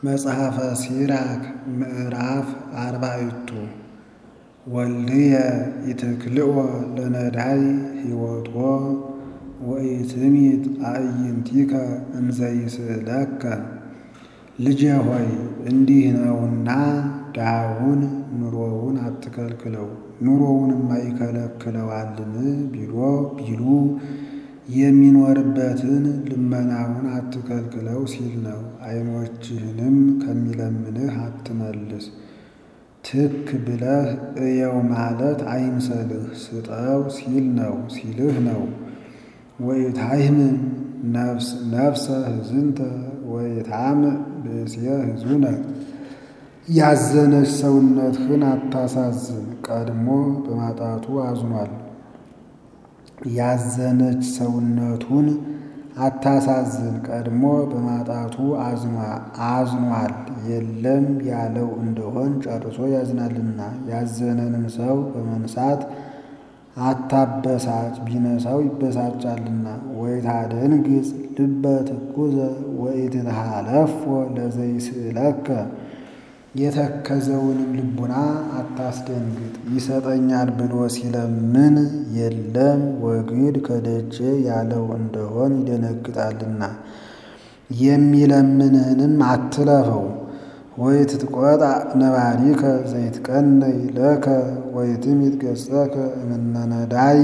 መጽሐፈ ሲራክ ምዕራፍ አርባዕቱ ወልድየ ኢትክልኦ ለነዳይ ሕይወቶ ወኢትሚት አዕይንቲከ እንዘይስእለከ። ልጄ ሆይ እንዲህ ነውና ድሃውን ኑሮውን አትከልክለው፣ ኑሮውንማ ይከለክለዋልን ቢሎ ቢሉ የሚኖርበትን ልመናውን አትከልክለው ሲል ነው። ዓይኖችህንም ከሚለምንህ አትመልስ። ትክ ብለህ እየው ማለት አይምሰልህ፣ ስጠው ሲል ነው ሲልህ ነው። ወኢታሕምም ነፍሰ ሕዝንተ ወኢታምዕ ብእሴ ሕዙነ። ያዘነች ሰውነትህን አታሳዝን፣ ቀድሞ በማጣቱ አዝኗል። ያዘነች ሰውነቱን አታሳዝን፣ ቀድሞ በማጣቱ አዝኗል። የለም ያለው እንደሆን ጨርሶ ያዝናልና። ያዘነንም ሰው በመንሳት አታበሳጭ፣ ቢነሳው ይበሳጫልና። ወኢታደንግጽ ልበ ትኩዘ ወኢትትሃለፎ ለዘይስእለከ። የተከዘውንም ልቡና አታስደንግጥ፣ ይሰጠኛል ብሎ ሲለምን የለም ወግድ ከደጄ ያለው እንደሆን ይደነግጣልና። የሚለምንህንም አትለፈው። ወኢትትቆጣ ነባሪከ ዘይትቀነይ ለከ ወኢትሚት ገጸከ እምነ ነዳይ።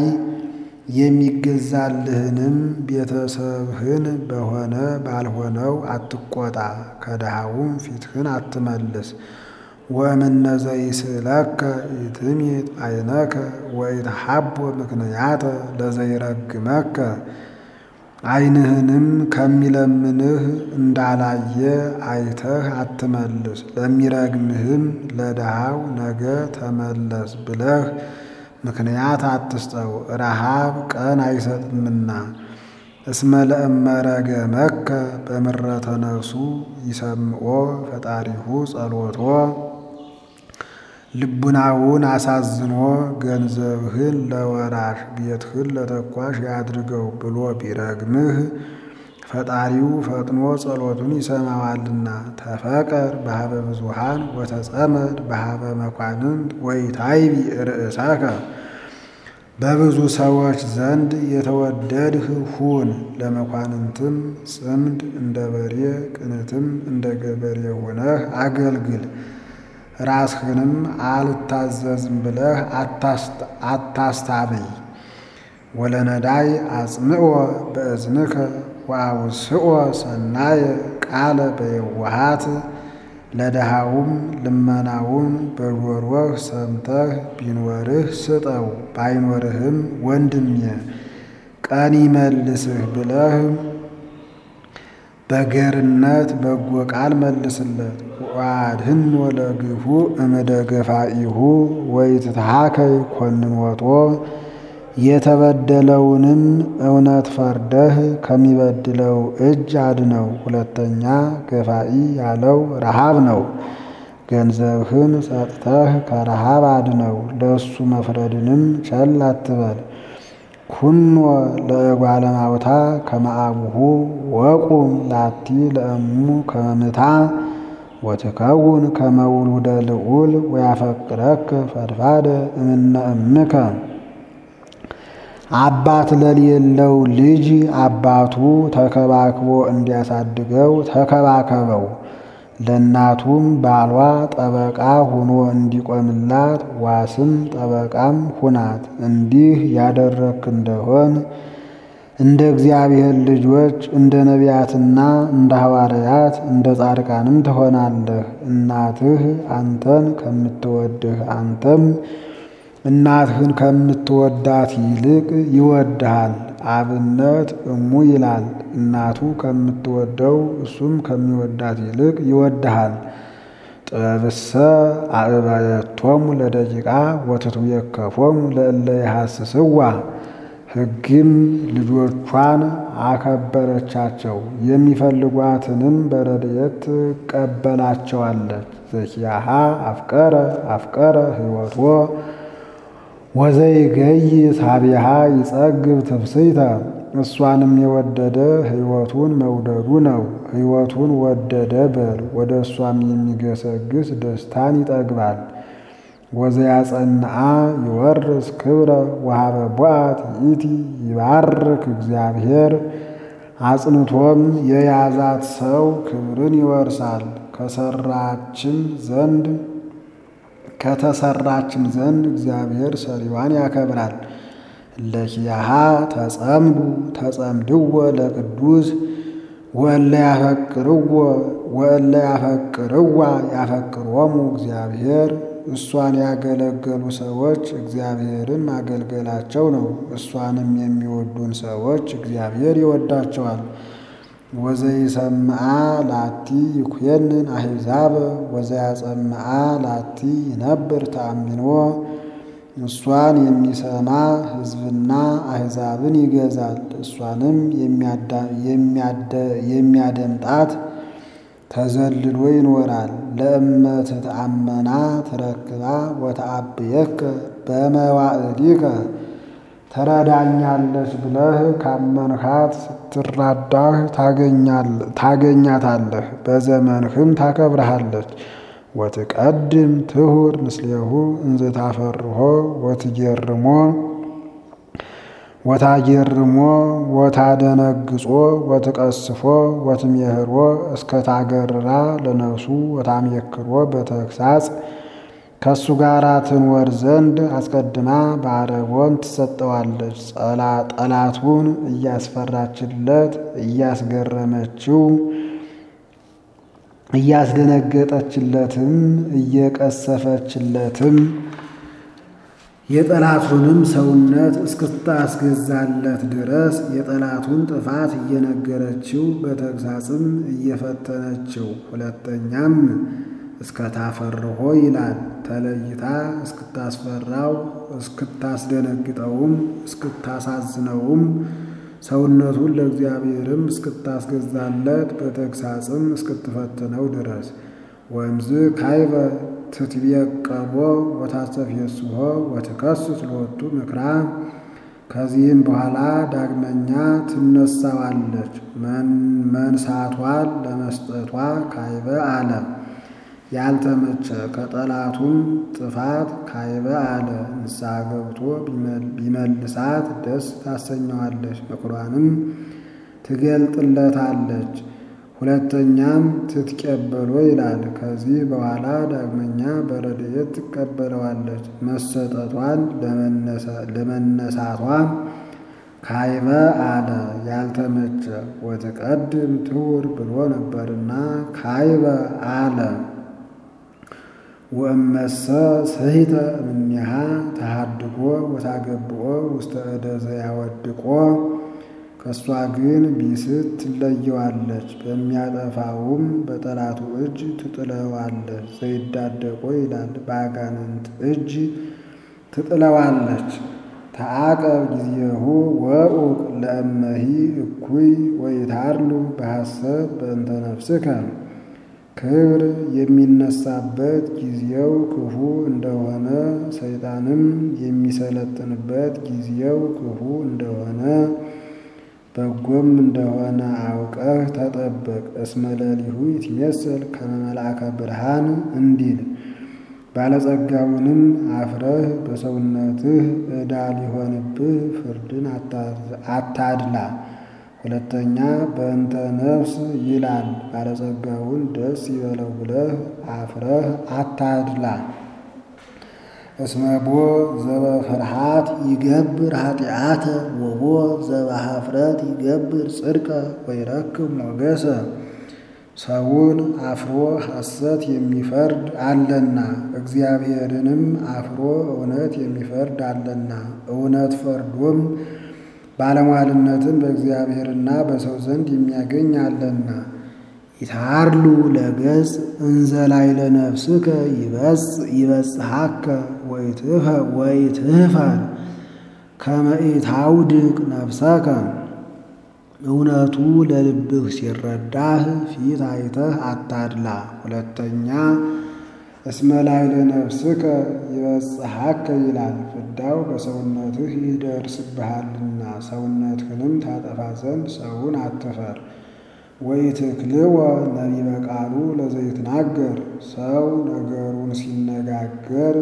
የሚገዛልህንም ቤተሰብህን በሆነ ባልሆነው አትቆጣ፣ ከድሃውም ፊትህን አትመልስ። ወእምነ ዘይስእለከ ኢትሚት ዓይነከ ወኢትሃቦ ምክንያተ ለዘይረግመከ። ዓይንህንም ከሚለምንህ እንዳላየ አይተህ አትመልስ። ለሚረግምህም ለድሃው ነገ ተመለስ ብለህ ምክንያት አትስጠው፣ ረሃብ ቀን አይሰጥምና። እስመ ለእመ ረገመከ በምረተ ነፍሱ ይሰምዖ ፈጣሪሁ ጸሎቶ። ልቡናውን አሳዝኖ ገንዘብህን ለወራሽ ቤትህን ለተኳሽ ያድርገው ብሎ ቢረግምህ ፈጣሪው ፈጥኖ ጸሎቱን ይሰማዋልና። ተፈቀር በሀበ ብዙኃን ወተጸመድ በሀበ መኳንንት ወኢታይቢ ርእሰከ። በብዙ ሰዎች ዘንድ የተወደድህ ሁን፣ ለመኳንንትም ጽምድ እንደ በሬ ቅንትም እንደ ገበሬ ሆነህ አገልግል። ራስህንም አልታዘዝም ብለህ አታስታብይ። ወለነዳይ አጽምዖ በእዝንከ ወአውስኦ ሰናየ ቃለ በየዋሃት። ለድሃውም ልመናውን በጆሮህ ሰምተህ ቢኖርህ ስጠው፣ ባይኖርህም ወንድሜ ቀን ይመልስህ ብለህ በገርነት በጎ ቃል መልስለት። ወአድኅኖ ለግፉ እምደገፋኢሁ ወኢትትሃከይ ኮንኖቶ። የተበደለውንም እውነት ፈርደህ ከሚበድለው እጅ አድነው። ሁለተኛ ገፋኢ ያለው ረሃብ ነው። ገንዘብህን ሰጥተህ ከረሃብ አድነው። ለእሱ መፍረድንም ቸል አትበል። ኩኖ ለእጓለ እማውታ ከመ አቡሁ ወቁም ላቲ ለእሙ ከመ ምታ ወትከውን ከመ ውሉደ ልዑል ወያፈቅረከ ፈድፋደ እምነ እምከ። አባት ለሌለው ልጅ አባቱ ተከባክቦ እንዲያሳድገው ተከባከበው። ለእናቱም ባሏ ጠበቃ ሆኖ እንዲቆምላት ዋስም ጠበቃም ሁናት። እንዲህ ያደረግክ እንደሆን እንደ እግዚአብሔር ልጆች እንደ ነቢያትና እንደ ሐዋርያት እንደ ጻድቃንም ትሆናለህ። እናትህ አንተን ከምትወድህ አንተም እናትህን ከምትወዳት ይልቅ ይወድሃል። አብነት እሙ ይላል። እናቱ ከምትወደው እሱም ከሚወዳት ይልቅ ይወድሃል። ጥበብሰ አእባየቶሙ ለደቂቃ ወትትዌከፎሙ ለእለ ይሐስስዋ። ሕግም ልጆቿን አከበረቻቸው፣ የሚፈልጓትንም በረድኤት ትቀበላቸዋለች። ዘኪያሃ አፍቀረ አፍቀረ ሕይወቶ ወዘይገይ ሳቢሃ ይጸግብ ትፍስይተ እሷንም የወደደ ሕይወቱን መውደዱ ነው። ሕይወቱን ወደደ በል ወደ እሷም የሚገሰግስ ደስታን ይጠግባል። ወዘያጸንዓ ይወርስ ክብረ ወሀበ ቦአት ይእቲ ይባርክ እግዚአብሔር አጽንቶም የያዛት ሰው ክብርን ይወርሳል። ከሰራችም ዘንድ ከተሰራችም ዘንድ እግዚአብሔር ሰሪዋን ያከብራል። ለኪያሃ ተጸምዱ ተጸምድዎ ለቅዱስ ወእለ ያፈቅርዎ ወእለ ያፈቅርዋ ያፈቅሮሙ እግዚአብሔር እሷን ያገለገሉ ሰዎች እግዚአብሔርን ማገልገላቸው ነው። እሷንም የሚወዱን ሰዎች እግዚአብሔር ይወዳቸዋል። ወዘይሰምዓ ላቲ ይኩየንን አሕዛብ ወዘያጸምዓ ላቲ ይነብር ተአሚኖ እሷን የሚሰማ ሕዝብና አሕዛብን ይገዛል። እሷንም የሚያደምጣት ተዘልሎ ይኖራል። ለእመ ትትአመና ትረክባ ወተአብየከ በመዋዕሊከ ተረዳኛለች ብለህ ካመንሃት ስትራዳህ ታገኛታለህ፣ በዘመንህም ታከብረሃለች። ወትቀድም ትሁር ምስሌሁ እንዘ ታፈርሆ ወትጌርሞ ወታጌርሞ ወታደነግጾ ወትቀስፎ ወትሜህሮ እስከ ታገርራ ለነፍሱ ወታሜክሮ በተግሳጽ ከእሱ ጋር ትንወር ዘንድ አስቀድማ በአረቦን ትሰጠዋለች። ጠላቱን እያስፈራችለት እያስገረመችው እያስደነገጠችለትም እየቀሰፈችለትም የጠላቱንም ሰውነት እስክታስገዛለት ድረስ የጠላቱን ጥፋት እየነገረችው በተግሳጽም እየፈተነችው ሁለተኛም እስከታፈርሆ ይላል። ተለይታ እስክታስፈራው እስክታስደነግጠውም እስክታሳዝነውም ሰውነቱን ለእግዚአብሔርም እስክታስገዛለት በተግሳጽም እስክትፈትነው ድረስ ወእምዝ ካይበ ትትቤቀቦ ወታስተፍየስሖ ወትከስት ሎቱ ምክራ ከዚህም በኋላ ዳግመኛ ትነሳዋለች። መንሳቷን ለመስጠቷ ካይበ አለ ያልተመቸ ከጠላቱም ጥፋት ካይበ አለ ንስሐ ገብቶ ቢመልሳት ደስ ታሰኘዋለች፣ ምክሯንም ትገልጥለታለች። ሁለተኛም ትትቀበሎ ይላል። ከዚህ በኋላ ዳግመኛ በረድኤት ትቀበለዋለች። መሰጠቷን ለመነሳቷ ካይበ አለ ያልተመቸ ወትቀድም ትሁር ብሎ ነበርና ካይበ አለ። ወእመሰ ስሂተ እምኔሃ ተሃድጎ ወታገብኦ ውስተ እደ ዘያወድቆ ከእሷ ግን ቢስት ትለየዋለች፣ በሚያጠፋውም በጠላቱ እጅ ትጥለዋለች። ዘይዳደቆ ይላል በአጋንንት እጅ ትጥለዋለች። ተአቀብ ጊዜሁ ወኡቅ ለእመሂ እኩይ ወይታርሉ በሐሰት በእንተ ነፍስከ ክብር የሚነሳበት ጊዜው ክፉ እንደሆነ ሰይጣንም የሚሰለጥንበት ጊዜው ክፉ እንደሆነ በጎም እንደሆነ አውቀህ ተጠበቅ። እስመ ሌሊሁ ይትሜሰል ከመ መልአከ ብርሃን እንዲል ባለጸጋውንም አፍረህ በሰውነትህ ዕዳ ሊሆንብህ ፍርድን አታድላ። ሁለተኛ በእንተ ነፍስ ይላል ባለጸጋውን ደስ ይበለው ብለህ አፍረህ አታድላ። እስመቦ ዘበፍርሃት ይገብር ኃጢአተ ወቦ ዘበኀፍረት ይገብር ጽድቀ ወይረክብ ሞገሰ። ሰውን አፍሮ ሐሰት የሚፈርድ አለና እግዚአብሔርንም አፍሮ እውነት የሚፈርድ አለና እውነት ፈርዶም ባለሟልነትን በእግዚአብሔርና በሰው ዘንድ የሚያገኝ አለና። ይታርሉ ለገጽ እንዘ ላዕለ ነፍስከ ይበጽሐከ ወይትህፈር ከመ ኢታውድቅ ነፍሰከ። እውነቱ ለልብህ ሲረዳህ ፊት አይተህ አታድላ። ሁለተኛ እስመ ላዕለ ነፍስከ ይበጽሐከ ይላል። ፍዳው በሰውነትህ ይደርስብሃልና ሰውነትህንም ታጠፋ ዘንድ ሰውን አትፈር። ወኢትክልወ ነቢበ ቃሉ ለዘይትናገር ሰው ነገሩን ሲነጋገር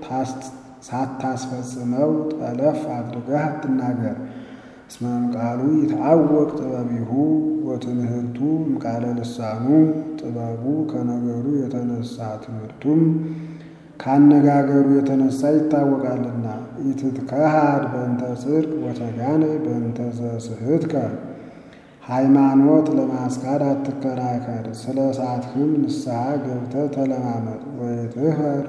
ሳታስፈጽመው ጠለፍ አድርገህ አትናገር። እስመ እምቃሉ ይትዐወቅ ጥበቢሁ ወትምህርቱ እምቃለ ልሳኑ ጥበቡ ከነገሩ የተነሳ ትምህርቱም ካነጋገሩ የተነሳ ይታወቃልና። ኢትትከሃድ በእንተ ጽድቅ ወተጋነይ በእንተ ዘስሕትከ ሃይማኖት ለማስካድ አትከራከር። ስለ ሳትህም ንስሐ ገብተህ ተለማመጥ። ወይትህር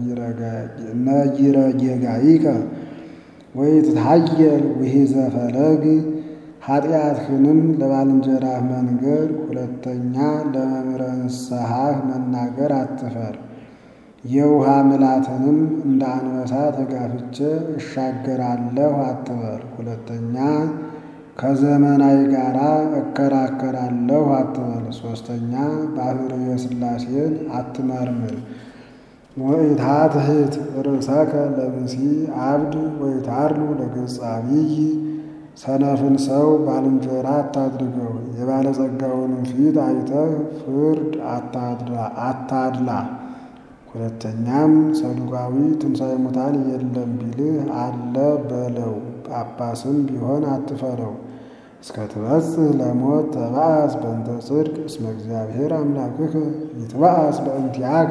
ነጊረ ጌጋይከ ወይትታየል ውሒዘ ፈለግ ኃጢአትህንም ለባልንጀራህ መንገር፣ ሁለተኛ ለመምህረ ንስሐህ መናገር አትፈር። የውሃ ምላትንም እንደ አንበሳ ተጋፍቼ እሻገራለሁ አትበል። ሁለተኛ ከዘመናዊ ጋር እከራከራለሁ አትበል። ሦስተኛ ባሕርየ ሥላሴን አትመርምር። ወኢታትሕት ርእሰከ ለብሲ አብድ ወኢታርሉ ለገጸ አቢይ ሰነፍን ሰው ባልንጀራ አታድርገው። የባለጸጋውንም ፊት አይተህ ፍርድ አታድላ። ሁለተኛም ሰዱቃዊ ትንሣኤ ሙታን የለም ቢልህ አለ በለው። ጳጳስም ቢሆን አትፈረው። እስከ ትበጽሕ ለሞት ተባአስ በእንተ ጽድቅ እስመ እግዚአብሔር አምላክከ ይትባአስ በእንቲአከ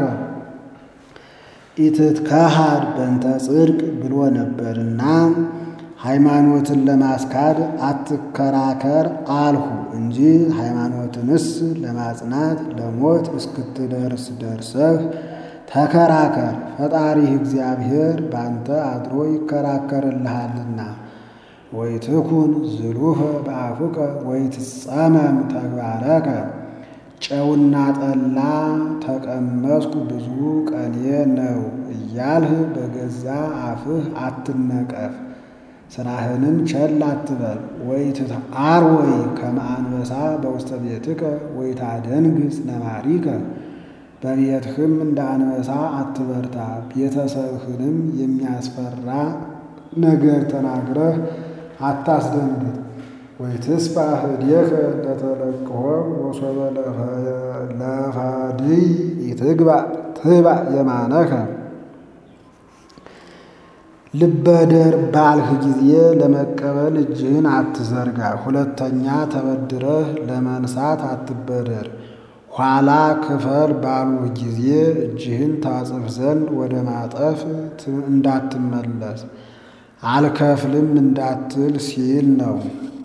ኢትትከሃድ በእንተ ጽድቅ ብሎ ነበርና ሃይማኖትን ለማስካድ አትከራከር አልሁ እንጂ ሃይማኖትንስ ለማጽናት ለሞት እስክትደርስ ደርሰህ ተከራከር። ፈጣሪህ እግዚአብሔር ባንተ አድሮ ይከራከርልሃልና። ወይትኩን ዝሉፈ በአፉከ ወይትጸመም ተግባረከ ጨውና ጠላ ተቀመስኩ ብዙ ቀኔ ነው እያልህ በገዛ አፍህ አትነቀፍ። ስራህንም ቸል አትበል። ወይትትዓርወይ ከመ አንበሳ በውስተ ቤትከ ወይታደንግጽ ነባሪከ በቤትህም እንደ አንበሳ አትበርታ። ቤተሰብህንም የሚያስፈራ ነገር ተናግረህ አታስደንግጥ። ወይትስፋሕ እዴከ ለተለቅሖ ወሶበ ለፈድይ ኢትግባእ ትባእ የማነከ ልበደር ባልህ ጊዜ ለመቀበል እጅህን አትዘርጋ። ሁለተኛ ተበድረህ ለመንሳት አትበደር። ኋላ ክፈል ባሉህ ጊዜ እጅህን ታጽፍ ዘንድ ወደ ማጠፍ እንዳትመለስ አልከፍልም እንዳትል ሲል ነው።